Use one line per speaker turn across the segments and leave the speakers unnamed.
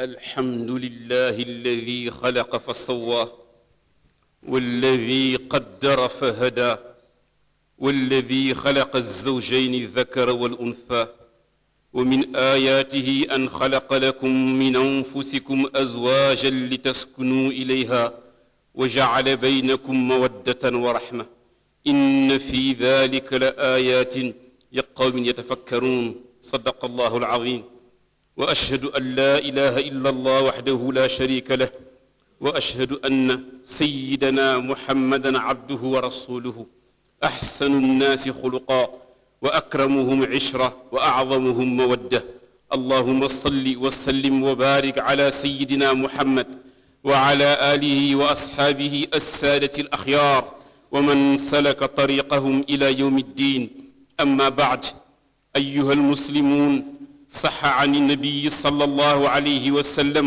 الحمد لله الذي خلق فسوى والذي قدر فهدى والذي خلق الزوجين الذكر والأنثى ومن آياته أن خلق لكم من أنفسكم أزواجا لتسكنوا إليها وجعل بينكم مودة ورحمة إن في ذلك لآيات لقوم يتفكرون صدق الله العظيم وأشهد أن لا إله إلا الله وحده لا شريك له وأشهد أن سيدنا محمدا عبده ورسوله أحسن الناس خلقا وأكرمهم عشرة وأعظمهم مودة اللهم صل وسلم وبارك على سيدنا محمد وعلى آله وأصحابه السادة الأخيار ومن سلك طريقهم إلى يوم الدين أما بعد أيها المسلمون صح عن النبي صلى الله عليه وسلم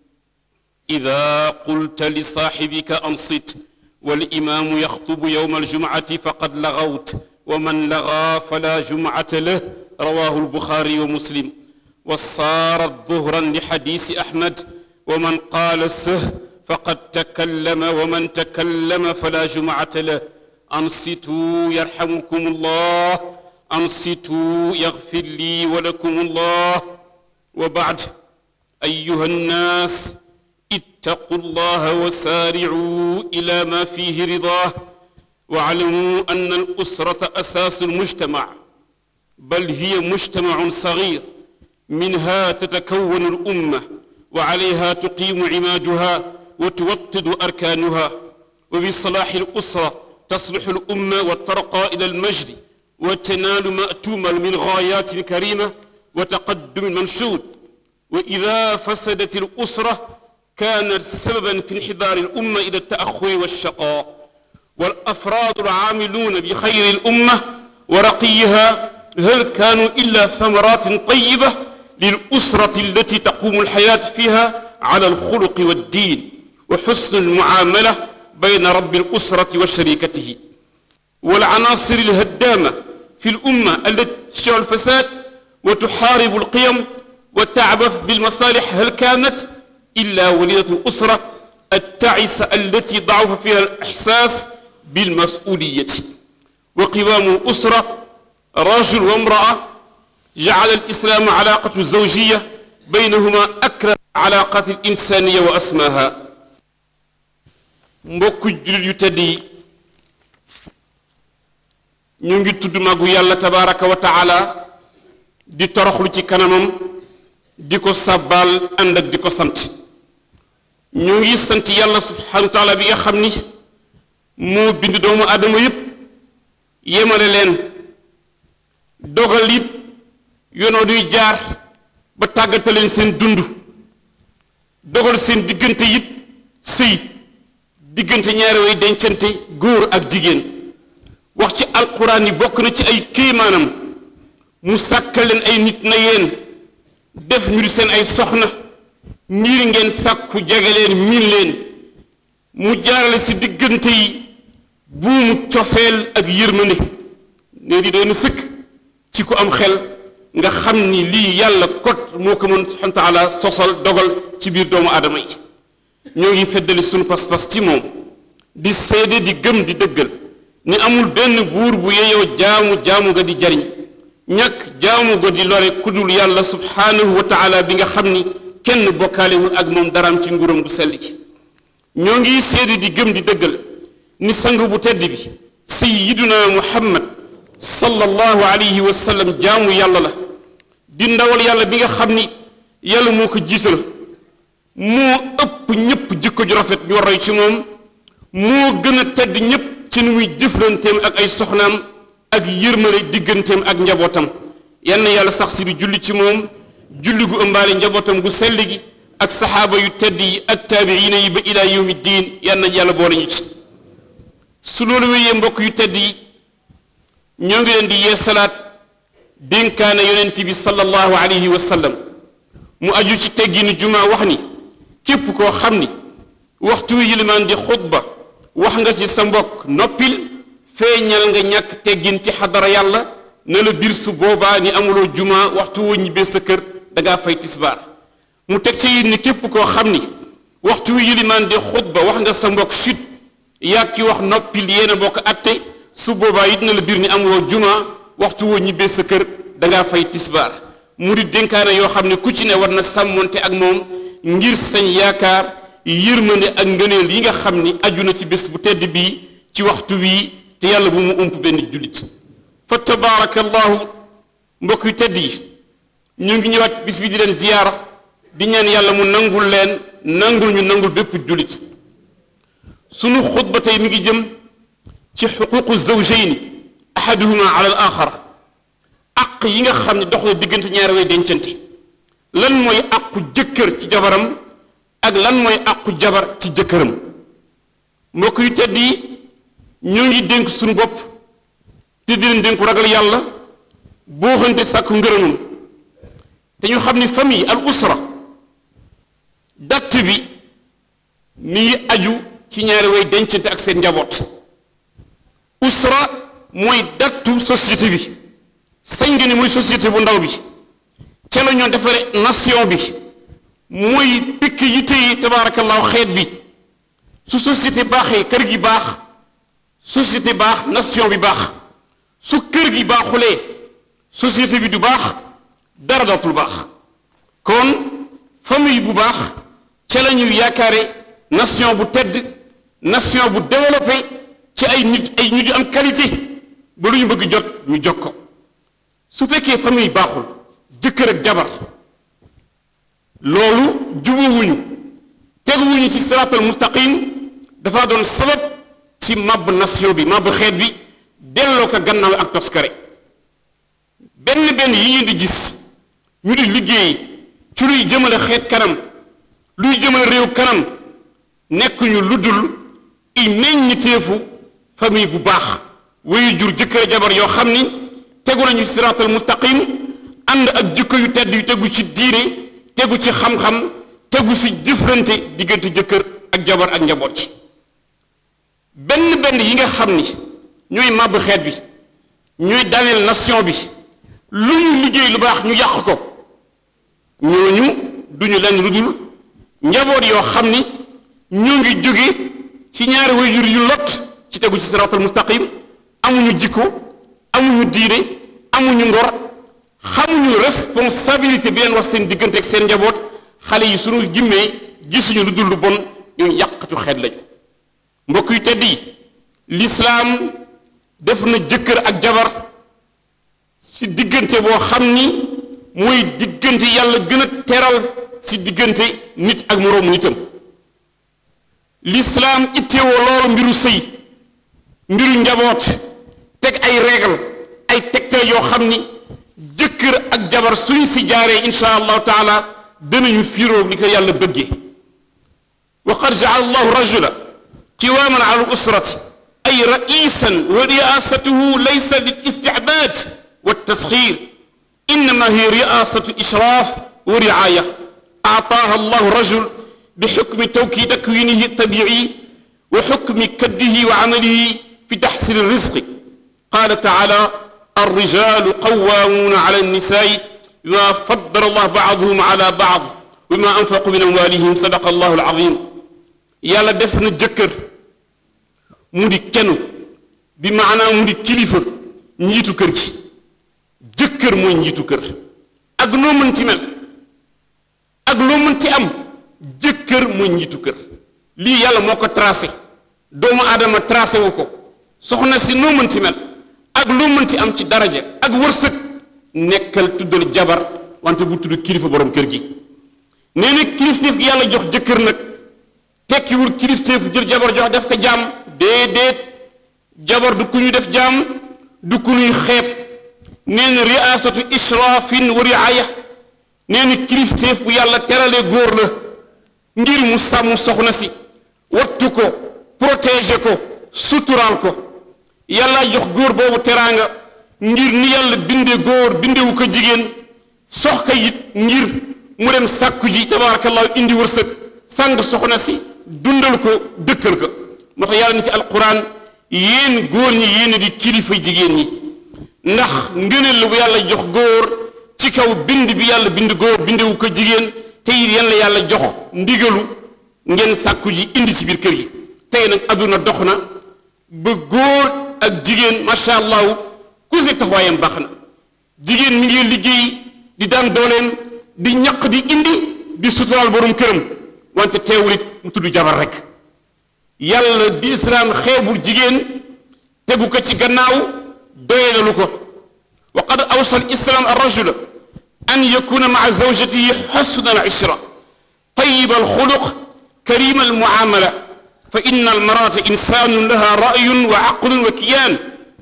إذا قلت لصاحبك أنصت والإمام يخطب يوم الجمعة فقد لغوت ومن لغى فلا جمعة له رواه البخاري ومسلم وصارت ظهرا لحديث أحمد ومن قال سه فقد تكلم ومن تكلم فلا جمعة له أنصتوا يرحمكم الله أنصتوا يغفر لي ولكم الله وبعد أيها الناس اتقوا الله وسارعوا إلى ما فيه رضاه واعلموا أن الأسرة أساس المجتمع بل هي مجتمع صغير منها تتكون الأمة وعليها تقيم عماجها وتوطد أركانها وبصلاح الأسرة تصلح الأمة وترقى إلى المجد وتنال ما تؤمل من غايات كريمة وتقدم منشود وإذا فسدت الأسرة كانت سببا في انحدار الأمة إلى التأخر والشقاء والأفراد العاملون بخير الأمة ورقيها هل كانوا إلا ثمرات طيبة للأسرة التي تقوم الحياة فيها على الخلق والدين وحسن المعاملة بين رب الأسرة وشريكته والعناصر الهدامة في الأمة التي تشع الفساد وتحارب القيم وتعبث بالمصالح هل كانت إلا وليدة الأسرة التعسة التي ضعف فيها الإحساس بالمسؤولية وقوام الأسرة رجل وامرأة جعل الإسلام علاقة الزوجية بينهما أكرم علاقات الإنسانية وأسماها mbokk jullit yu tedd yi ñu ngi tudd màggu yàlla tabaraka wa taala di toroxlu ci kanamam di ko sàbbaal ànd ak di ko sant ñu ngi sant yàlla subhanahu wa taala bi nga xam ni moo bind doomu aadama yépp yemale leen dogal it yoonoo duy jaar ba tàggata leen seen dund dogal seen diggante it sëy diggante ñaari way dencante góor ak jigéen wax ci alquran yi bokk na ci ay kéemaanam mu sàkkal leen ay nit na yéen def ñu di seen ay soxna ngir ngeen sàkku jege leen miin leen mu jaarale si diggante yi buumu cofeel ak yërmande ne di doon sëkk ci ku am xel nga xam ni lii yàlla kot moo ko mën subhanahu wa taala sosal dogal ci biir doomu aadama yi ñoo ngi feddali sunu pas-pas ci moom di seede di gëm di dëggal ni amul benn buur bu yeyoo jaamu jaamu nga di jariñ ñàkk jaamu ga di lore kudul yàlla subhanahu wa taala bi nga xam ni kenn bokkaalewul ak moom daraam ci nguuram gu sell ci ñoo ngi seede di gëm di dëggal ni sang bu tedd bi sayyiduna muhammad sallallahu alayhi wa sallam jaamu yàlla la di ndawal yàlla bi nga xam ni yàlla moo ko jiital moo ëpp ñépp jikko ju rafet ñu roy ci moom moo gën a tedd ñépp ci nu muy jëflanteem ak ay soxnaam ak yërmale digganteem ak njabootam yann yàlla sax si bi julli ci moom julli gu ëmbaale njabootam gu sell gi ak saxaaba yu tedd yi ak taabiina yi ba ilaa yawmi diin yann yàlla boole ñu ci su loolu wéyee mbokk yu tedd yi ñoo ngi leen di yee salaat dénkaane yonent bi sallallahu alayhi wa sallam mu aju ci tegginu juma wax ni képp koo xam ni waxtu wi yilimaan di xutba wax nga ci sa mbokk noppil feeñal nga ñàkk teggin ci xadara yàlla ne la biir su boobaa ni amuloo juma waxtu woo ñibbee sa kër dangaa fay tisbaar mu teg ci yit ni képp koo xam ni waxtu wi yilimaan di xutba wax nga sa mbokk chut yaa ki wax noppil yéena bokk atte su boobaa it na la biir ni amuloo juma waxtu woo ñibbee sa kër dangaa fay tisbaar mu di dénkaane yoo xam ne ku ci ne war na sàmmonte ak moom ngir sañ yaakaar yërmande ak ngëneel yi nga xam ni aju na ci bés bu tedd bii ci waxtu wii te yàlla bu mu ump benn jullit fa tabaarakallahu mbokk yu tedd yi ñu ngi ñëwaat bis bi di leen ziyaara di ñaan yàlla mu nangul leen nangul ñu nangul bépp jullit sunu xutba tey mi ngi jëm ci xuququ zawjayni ahaduhuma ala al axar aq yi nga xam ne dox na diggante ñaari way dencante lan mooy aqu jëkkër ci jabaram ak lan mooy aqu jabar ci jëkkëram mbokk yu tedd yi ñoo ngi dénk suñu bopp te di leen dénku ragal yàlla boo xante sàkku ngërëmam te ñu xam ni famille al usra datt bi mi ngi aju ci ñaari way dencante ak seen njaboot usra mooy dattu société bi sañ nga ni mooy société bu ndaw bi ca la ñoo defare nation bi mooy pikk yi téye tabaarakallaahu xeet bi su société baaxee kër gi baax société baax nation bi baax su kër gi baaxulee société bi du baax dara dootul baax kon famille bu baax ca la ñuy yaakaare nation bu tedd nation bu développé ci ay nit ay nit yu am qualité ba lu ñu bëgg jot ñu jot ko su fekkee famille baaxul jëkkër ak jabar loolu jubuwuñu teguwuñu ci siraatal mustaqim dafa doon sabab ci màbb nation bi màbb xeet bi delloo ko gannaaw ak toskare benn benn yi ngeen di gis ñu di liggéey ci luy jëmale xeet kanam luy jëmale réew kanam nekkuñu lu dul i meññiteefu famille bu baax wayu jur jëkkër jabar yoo xam ni tegu nañu siraatal mustaqim ànd ak jikko yu tedd yu tegu ci diine tegu ci xam-xam tegu ci jëflante diggante jëkkër ak jabar ak njaboot ci benn benn yi nga xam ni ñooy màbb xeet bi ñooy daaneel nation bi lu ñu liggéey lu baax ñu yàq ko ñooñu duñu leen lu dul njaboot yoo xam ni ñoo ngi jóge ci ñaari waajur yu lot ci tegu ci siraatal mustaqim amuñu jikko amuñu diine amuñu ngor xamuñu responsabilité bi leen wax seen diggante ak seen njaboot xale yi suñu jimmee gisuñu lu dul lu bon ñu yàqatu xeet lañu mbokk yu tedd yi lislaam def na jëkkër ak jabar ci diggante boo xam ni mooy diggante yàlla gën a teral ci diggante nit ak moroomu nitam lislaam itteewoo loolu mbiru sëy mbiru njaboot teg ay règle ay tegtal yoo xam ni jëkkër ak jabar suñ si jaaree insha allahu taala danañu fiiroo ni ko yàlla bëggee wa qad jaala allahu rajula qiwaman ala al-usrati ay raisan wa riasatuhu laysa lil istibad wa tasxir innama hiya riasatu ishraf wa riaya aataaha allahu rajul بحكم توكيد تكوينه الطبيعي وحكم كده وعمله في تحصيل الرزق قال تعالى الرجال قوامون على النساء بما فضل الله بعضهم على بعض وما أنفقوا من أموالهم صدق الله العظيم يالا دفن جكر مودي كنو بمعنى مودي كليفة نيتو كركي جكر موي نيتو كر ak noo mën ci mel ak loo mën ci am jëkkër mooy njiitu kër lii yàlla moo ko tracé doomu aadama tracé wu ko soxna si noo mënti mel ak loo mënti am ci daraja ak wërsëg nekkal tuddal jabar wante bu tudd kilifa borom kër gi nee na kilifteef gi yàlla jox jëkkër nag tekkiwul kilifteef jël jabar jox def ko jaam déedéet jabar du ku ñu def jaam du ku ñuy xeeb nee na riasatu israfin wa riaya nee na kilifteef bu yàlla teralee góor la ngir mu sàmm soxna si wattu ko protéger ko suturaal ko yàlla jox góor boobu teraanga ngir ni yàlla binde góor bindewu ko jigéen sox ka it ngir mu dem sàkku ji tabarakallahu indi wërsëg sàng soxna si dundal ko dëkkal ko moo tax yàlla ni ci alquran yéen góor ñi yéen di kilifa jigéen ñi ndax ngëneel la bu yàlla jox góor ci kaw bind bi yàlla bind góor bindewu ko jigéen te it yan la yàlla jox ndigalu ngeen sàkku ji indi ci biir kër yi tey nag adduna dox na ba góor ak jigéen macha allah ku si nekk taxawaayam baax na jigéen mi ngi liggéey di daan dooleem di ñaq di indi di suturaal borom këram wante teewul it mu tudd jabar rek yàlla di islaam xeebul jigéen tegu ko ci gannaaw doyelalu ko wa qad awsa al islaam ar rajula an yakuna maa zawjatihi xusna al ishra tayiba al xuluq karima al muamala fa inna al marata insanun laha rayun wa aqlun wa kiyaan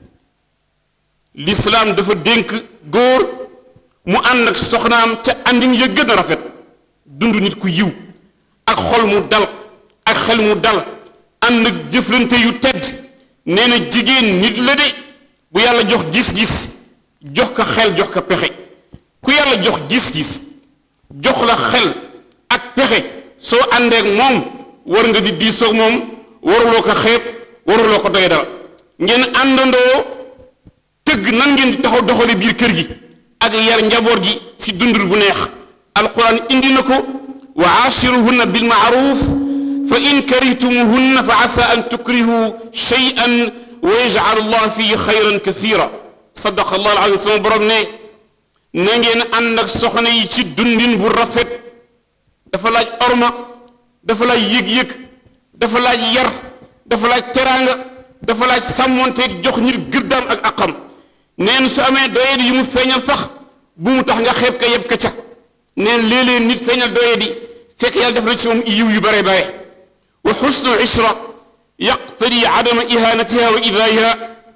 lislaam dafa dénk góor mu ànd ak soxnaam ca àndin ya gën a rafet dund nit ku yiw ak xol mu dal ak xel mu dal ànd ak jëflante yu tedd nee na jigéen nit la de bu yàlla jox gis-gis jox ko xel jox ko pexe ku yàlla jox gis-gis jox la xel ak pexe soo àndeek moom war nga di diisoog moom waruloo ko xeeb waruloo ko doy dal ngeen àndandoo tëgg nan ngeen di taxaw doxale biir kër gi ak yar njaboot gi ci dundur bu neex alquran indi na ko wa aachiruhunna bil maaruf fa in karihtumuhunna fa asa an tukrihu shay'an wa yaj'al allah fihi xayran kathira sadaqa allah alazim sama borom ne na ngeen ànd ak soxna yi ci dundin bu rafet dafa laaj orma dafa laaj yëg-yëg dafa laaj yar dafa laaj teraanga dafa laaj sàmmonteeg jox nit gëddaam ak aqam neen su amee doyadi yu mu feeñal sax bu mu tax nga xeeb ka yeb ka ca neen léeg-léeg nit feeñal doyadi fekk yàlla def na ci moom yiw yu bare bare wa xusnu ishra yaqtadi adama ihanatiha wa idaayiha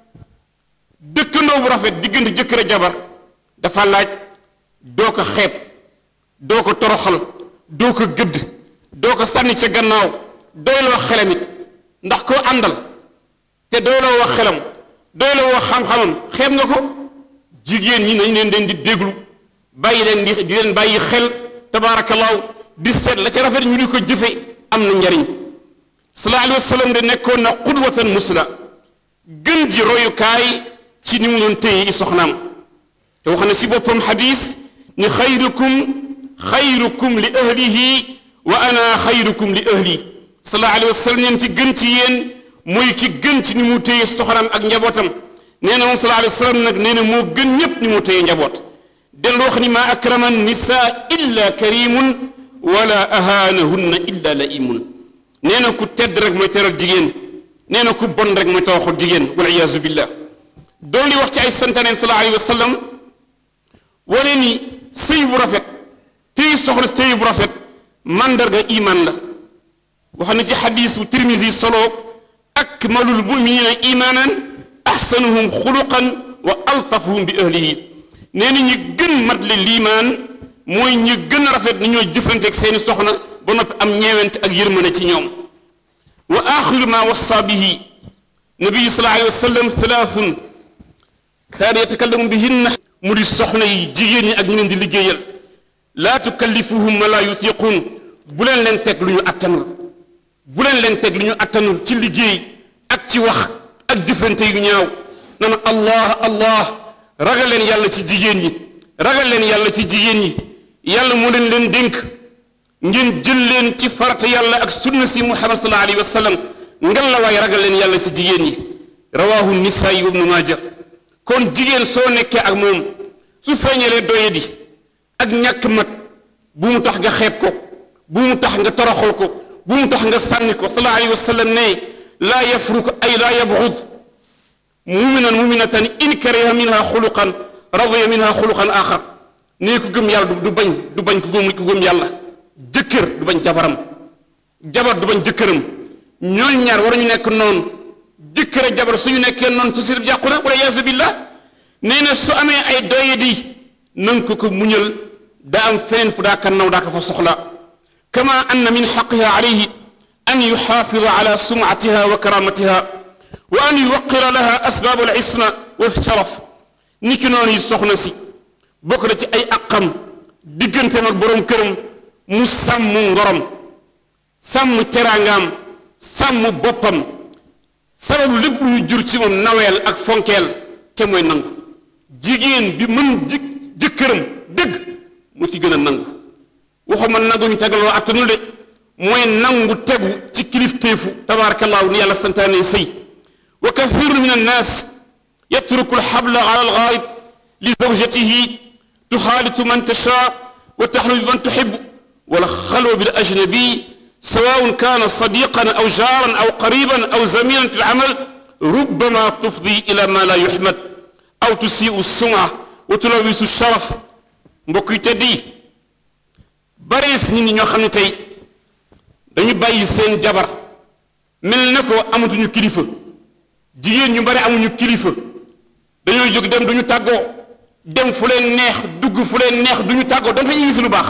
dëkkandoo bu rafet diggante jëkkër a jabar dafa laaj doo ko xeeb doo ko toroxal doo ko gëdd doo ko sànni ca gannaaw doyloo xelam it ndax koo àndal te doyloo wax xelam doyloo wax xam-xamam xeeb nga ko jigéen ñi nañ leen den di déglu bàyyi leen di di leen bàyyi xel tabaarakallaahu di seet la ca rafet ñu di ko jëfe am na njariñ sallallahu alayhi wa sallam de nekkoon na qudwatan musla gën ji royukaay ci ni mu doon téye i soxnaam te wax na si boppam xadis ni xayrukum xayrukum li ahlihi wa ana xayrukum li ahli sallallahu alayhi wa sallam neen ci gën ci yéen mooy ki gën ci ni mu téye soxnaam ak njabootam nee na moom sallallahu alayhi wa sallam nag nee na moo gën ñépp ni mu téye njaboot dellu wax ni maa akrama nisa illa karimun wala ahaanahunna illa laimun nee na ku tedd rek mooy teral jigéen nee na ku bon rek mooy tawaxul jigéen wal iyaazu billah doon li wax ci ay santaneem sallallahu alayhi wa sallam wane ni sëy bu rafet téy soxla sëy bu rafet mandarga iman la wax na ci xadiisu tirmisi solo akmalul muminina imanan ahsanuhum xuluqan wa altafuhum bi ahlihi nee na ñi gën mat le liimaan mooy ñi gën a rafet ni ñooy jëflanteeg seeni soxna ba noppi am ñeewent ak yërmande ci ñoom wa axiru ma wassa bihi nabiyu sallallahu alayhi wa sallam thalathun kaana yatakallamu bihinna mu di soxna yi jigéen ñi ak ñu leen di liggéeyal laa tukallifuhum ma laa yutiquun bu leen leen teg lu ñu attanul bu leen leen teg lu ñu attanul ci liggéey ak ci wax ak jëfante yu ñaaw nana allah allah ragal leen yàlla ci jigéen ñi ragal leen yàlla ci jigéen ñi yàlla moo leen leen dénk ngeen jël leen ci farata yàlla ak sunna si muhammad sallallahu alayhi wa sallam ngal la waaye ragal leen yàlla ci jigéen ñi rawahu nisaayi wa ibnu maaja kon jigéen soo nekkee ak moom su feeñalee doyadi ak ñàkk mat bu mu tax nga xeeb ko bu mu tax nga toroxal ko bu mu tax nga sànni ko sallallahu alayhi wa sallam ne laa yafruk ay laa yabxud muminan muminatan in kariha minha xuluqan radiya minha xuluqan axar nee ku gëm yàlla du bañ du bañ ku gëm ku gëm yàlla jëkkër du bañ jabaram jabar du bañ jëkkëram ñooñ ñaar war ñu nekk noonu jëkkër ak jabar suñu nekkee noonu su sir yàqu na wala yaasu billah nee na su amee ay doyadi nanga ko ko muñal daa am feneen fu daa ka naw daa ko fa soxla kama anna min xaqiha alayhi an yuxaafida ala sumatiha wa karamatiha wa an yuwaqira laha asbaab al isna wa sharaf ni ki noonu yi soxna si bokk na ci ay aqam digganteem ak boroom këram mu sàmm ngorom sàmm teraangaam sàmm boppam sababu lépp lu ñu jur ci moom naweel ak fonkeel te mooy nangu jigéen bi mën ji jëkkëram dëgg mu ci gën a nangu waxuma nangu ñu tegaloo attanu de mooy nangu tegu ci kilifteefu tabarakallahu ni yàlla santaane sëy wa kathiru min annaas yatruku alxabla ala algaayib li zawjatihi tuxaalitu man tashaa wa taxlu bi man tuxibu wala xalwa bil ajnabi سواء كان صديقا أو جارا أو قريبا أو زميلا في العمل ربما تفضي إلى ما لا يحمد أو تسيء السمعة وتلوث الشرف mbokk yi tedd yi bare si nit ñi ñoo xam ne tey dañu bàyyi seen jabar mel na ko amatuñu kilifa jigéen ñu bare amuñu kilifa dañoo jóg dem duñu tàggoo dem fu leen neex dugg fu leen neex duñu tàggoo dafa ñu gis lu baax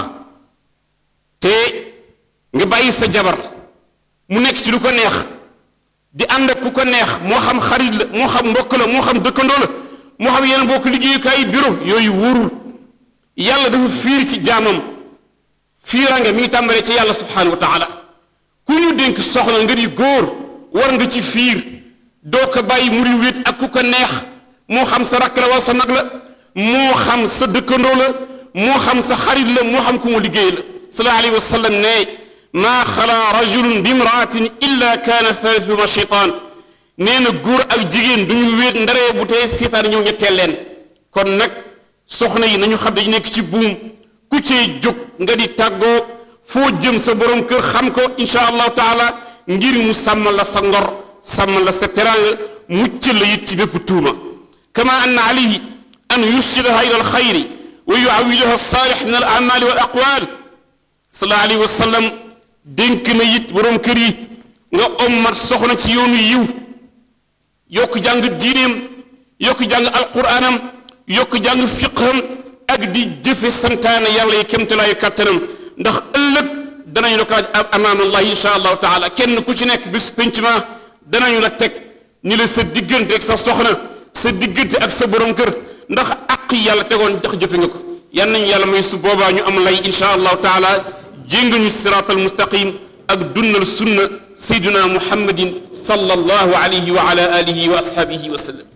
te nga bàyyi sa jabar mu nekk ci lu ko neex di ànd ak ku ko neex moo xam xarit la moo xam mbokk la moo xam dëkkandoo la moo xam yeneen bokk liggéeyukaay bureau yooyu wóorul yàlla dafa fiir ci jaamam fiirange mi ngi tàmbalee ci yàlla subhanahu wa taala ku ñu dénk soxna nga di góor war nga ci fiir doo ko bàyyi mu di wéet ak ku ko neex moo xam sa rakk la wala sa nag la moo xam sa dëkkandoo la moo xam sa xarit la moo xam ku mu liggéey la sallallahu alayhi wa sallam ne maa xalaa rajulun bi imraatin illa kaana thalithuhuma cheytaan nee na góor ak jigéen duñu wéet ndaree bu tey seetaan ñëw ñetteel leen kon nag soxna yi nañu xam dañu nekk ci buum ku cee jóg nga di tàggoo foo jëm sa borom kër xam ko insha allahu taala ngir mu sàmm la sa ngor sàmm la sa teraanga mucc la it ci bépp tuuma kama anna alayhi an yusilaha ila alxayri wa yuawidaha alsaalix min al amali wal aqwal sallallahu alayhi wa sallam dénk na it borom kër yi nga ommat soxna ci yoonu yiw yokk jàng diineem yokk jàng alquraanam yokk jàng fiqham ak di jëfe santaane yàlla yi kémtalaayu kàttanam ndax ëllëg danañu la ko amaam allah insha allahu taala kenn ku ci nekk bis penc ma danañu la teg ni la sa diggante ak sa soxna sa diggante ak sa borom kër ndax àq yàlla tegoon ndax jëfe nga ko yan nañu yàlla may su boobaa ñu am lay insha allahu taala jénga ñu siraat al mustaqim ak dunnal sunna sayduna muhammadin sallallahu alayhi wa ala alihi wa ashabihi wa sallam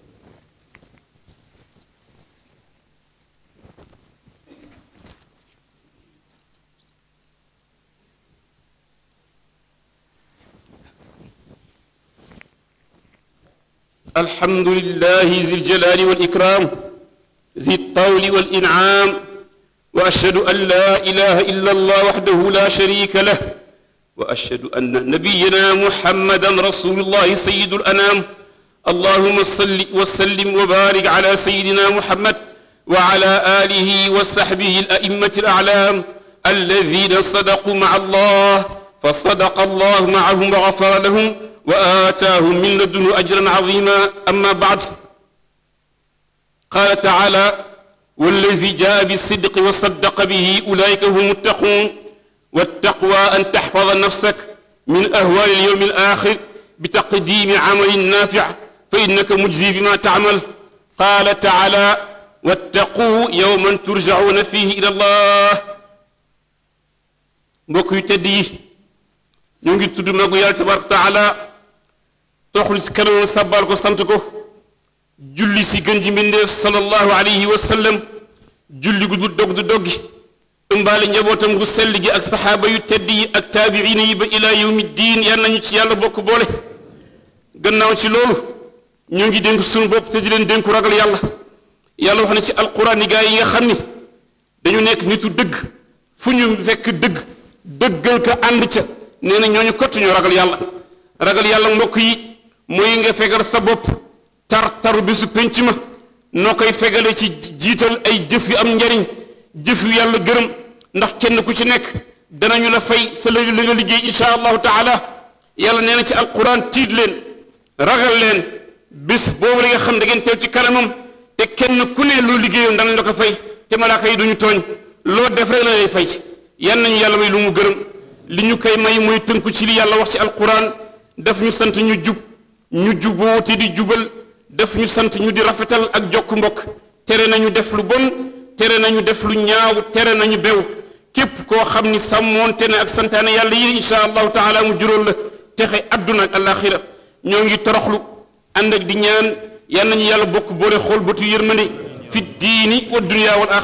الحمد لله ذي الجلال والإكرام ذي الطول والإنعام وأشهد أن لا إله إلا الله وحده لا شريك له وأشهد أن نبينا محمدا رسول الله سيد الأنام اللهم صل وسلم وبارك على سيدنا محمد وعلى آله وصحبه الأئمة الأعلام الذين صدقوا مع الله فصدق الله معهم وغفر لهم وآتاهم من لدنه أجرا عظيما أما بعد قال تعالى والذي جاء بالصدق وصدق به أولئك هم المتقون والتقوى أن تحفظ نفسك من أهوال اليوم الآخر بتقديم عمل نافع فإنك مجزي بما تعمل قال تعالى واتقوا يوما ترجعون فيه إلى الله mbokk yu tedd yi ñu ngi tudd magu yàlla tabaraka taala toxlu si kanamam sàbbaal ko sant ko julli si gën ji mbindeef sallallahu alayhi wa sallam julli gu du dog du doggi ëmbaale njabootam gu sell gi ak saxaaba yu tedd yi ak taabiina yi ba ilaa yawmi diin yal nañu ci yàlla bokk boole gannaaw ci loolu ñoo ngi dénk suñu bopp te di leen dénku ragal yàlla yàlla wax na ci alquran yi gaa yi nga xam ni dañu nekk nitu dëgg fu ñu fekk dëgg dëggal ka ànd ca nee na ñooñu kott ñoo ragal yàlla ragal yàlla mbokk yi mooy nga fegal sa bopp tar taru bisu penc ma noo koy fegale ci jiital ay jëf yu am njariñ jëf yu yàlla gërëm ndax kenn ku ci nekk danañu la fay sa la nga liggéey insha allahu taala yàlla nee na ci alquran tiit leen ragal leen bis boobu la nga xam da ngeen teew ci kanamam te kenn ku ne loo liggéeyoon danañ la ko fay te malaaka yi duñu tooñ loo def rek la lay fay ci yan nañu yàlla may lu mu gërëm li ñu koy may mooy tënku ci li yàlla wax ci alquran daf ñu sant ñu jub ñu juboo te di jubal daf ñu sant ñu di rafetal ak jokk mbokk tere nañu def lu bon tere nañu def lu ñaaw tere nañu bew képp koo xam ni sàmmoonte ne ak santaane yàlla yi insha allahu taala mu juróol la texe adduna ak alaxira ñoo ngi toroxlu ànd ak di ñaan yan nañu yàlla bokk boole xool bëtu yërmande fi diini wa dunya wal axira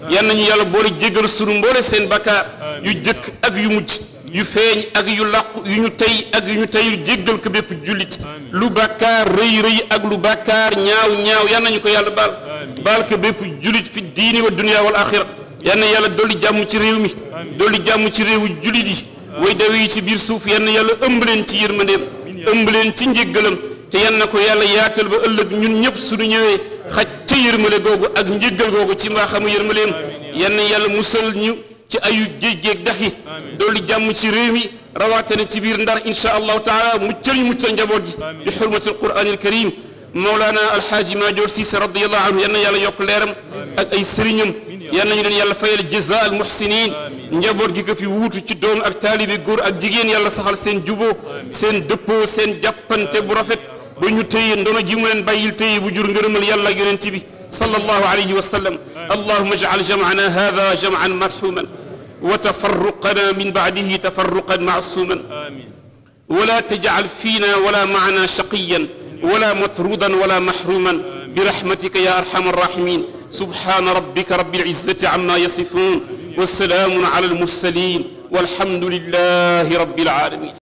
yan nañu yàlla boole jéggal sunu mboole seen bakkaar yu jëkk ak yu mujj yu feeñ ak yu làqu yu ñu tey ak yu ñu teyul jéggal ko bépp jullit lu bàkkaar rëy rëy ak lu bàkkaar ñaaw ñaaw yan nañu ko yàlla baal baal ko bépp jullit fi diini wa dunya wal axira yan na yàlla dolli jàmm ci réew mi dolli jàmm ci réewu jullit yi way dawe yi ci biir suuf yan na yàlla ëmb leen ci yërmandeem ëmb leen ci njéggalam te yan na ko yàlla yaatal ba ëllëg ñun ñëpp suñu ñëwee xaj ca yërmale googu ak njéggal googu ci mbaa xamu yërmaleem yan na yàlla musal ñu ci ayu géej géej dax yi dolli jàmm ci réew mi rawaatane ci biir ndar insha allahu taala muccal ñu muccal njaboot gi bi xurmati alquran alkarim mawlaana alxaaji maajoor siise radiallahu anhu yan na yàlla yokk leeram ak ay sëriñam yan nañu leen yàlla fayal jaza al muhsinin njaboot gi ko fi wuutu ci doom ak taalibi góor ak jigéen yàlla saxal seen juboo seen dëppoo seen jàppante bu rafet ba ñu téye ndono ji mu leen bàyyil téye bu jur ngërëmal yàlla ak yonent bi sallallahu alayhi wa sallam allahuma ijcal jamcana hada jamcan marxuman wa tafarruqana min bacdihi tafarruqan macsuman wala tajcal fiina wala macna shaqiyan wala matrudan wala maxruman برحمتك يا أرحم الراحمين سبحان ربك رب العزة عما يصفون والسلام على المرسلين والحمد لله رب العالمين